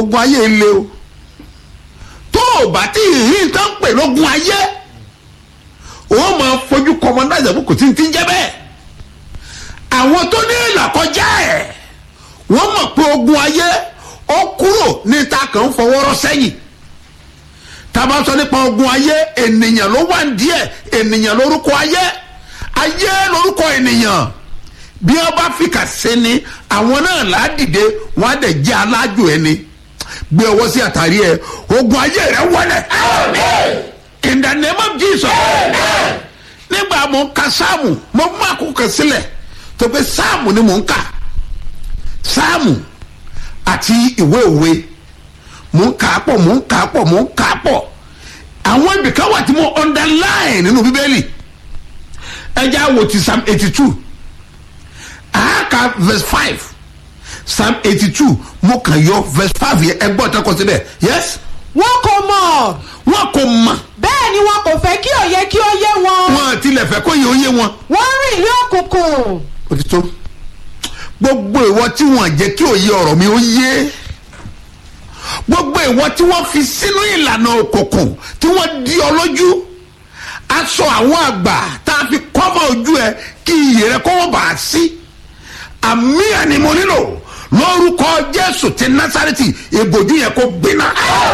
ogun ayé le o tó o bá tí ìhín tán pè lógun ayé o máa fojú kọmọdájà bó kò tí ń tí ń jẹ́ bẹ́ẹ̀ àwọn tó ní ìlàkọjá ẹ̀ wọ́n mọ̀ pé ogun ayé ó kúrò ní ta kàn ń fọwọ́rọ́ sẹ́yìn tábà sọ nípa ogun ayé ènìyàn ló wà ní díẹ̀ ènìyàn lórúkọ ayé ayé lórúkọ ènìyàn bí wọn bá fi kà sí ni àwọn náà ládìde wọn á dẹ̀ jẹ́ alájò ẹni gbé ọwọ́ sí àtàrí ẹ ogun ayé rẹ wọlé in the name of jesus nígbà mo ń ka sáàmù mo mú àkókò sílẹ̀ tó pé sáàmù ni mo ń kà sáàmù àti ìwé òwe mò ń kà á pọ̀ mò ń kà á pọ̀ mò ń kà á pọ̀ àwọn ibìkan wà tí mo underline nínú bíbélì ẹjẹ àwò ti psalm eighty two àáka verse five psalm eighty two mo kàn yọ verse five yẹn ẹgbọ́n tó kọ síbẹ̀ yes wọn kò mọ̀ wọn kò mọ̀ bẹ́ẹ̀ ni wọn kò fẹ́ kí òye kí ó yé wọn wọn tilẹ̀ fẹ́ kó yẹ oyé wọn wọ́n rìn ní òkùnkùn òtítọ́ gbogbo ìwọ tí wọn jẹ́ kí òye ọ̀rọ̀ mi ó yé gbogbo ìwọ tí wọ́n fi sínú ìlànà òkùnkùn tí wọ́n di ọ lójú aṣọ àwọn àgbà tá a fi kọ́mọ ojú ẹ kí iyì rẹ kó wọ́n bá a sí àmì ẹni mo nílò lórúkọ jésù ti násàrẹ́tì ìbòjú yẹn kó gbiná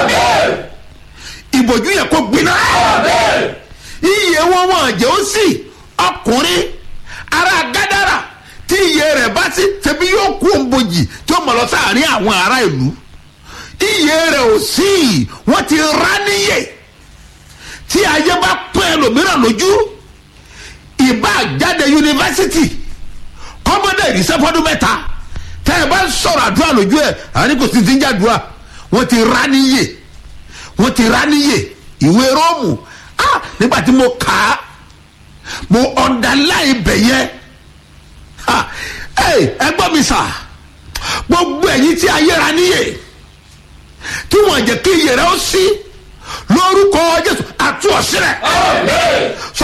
ìbòjú yẹn kó gbiná iye wọn wọn jẹ́ ó sì ọkùnrin ara gádàrà tí iye rẹ̀ bá sí tẹ̀bí yóò kú òǹbojì tí ó mọ̀ lọ sáàrin àwọn ará ìlú iye rẹ̀ ò sí wọ́n ti rá níyè tí ayé bá pín ẹlòmíràn lójú ìbá jáde yunifásitì kọ́mọdé ìrísẹ́fọ́dún mẹ́ta tẹ́ ẹ bá ń sọ̀rọ̀ àdúrà lójú ẹ̀ àní kò sí ti ń jàdúrà wọ́n ti rá níyè wọ́n ti rá níyè ìwé róòmù ah nígbà tí mo kà á mo ọ̀ndàláì bẹ̀ yẹn ẹ gbọ́ mi sà gbogbo ẹ̀yin tí ayé ra níyè tí wọ́n jẹ́ kí iyè rẹ̀ ó sí lórúkọ jésù àtúọ̀sílẹ̀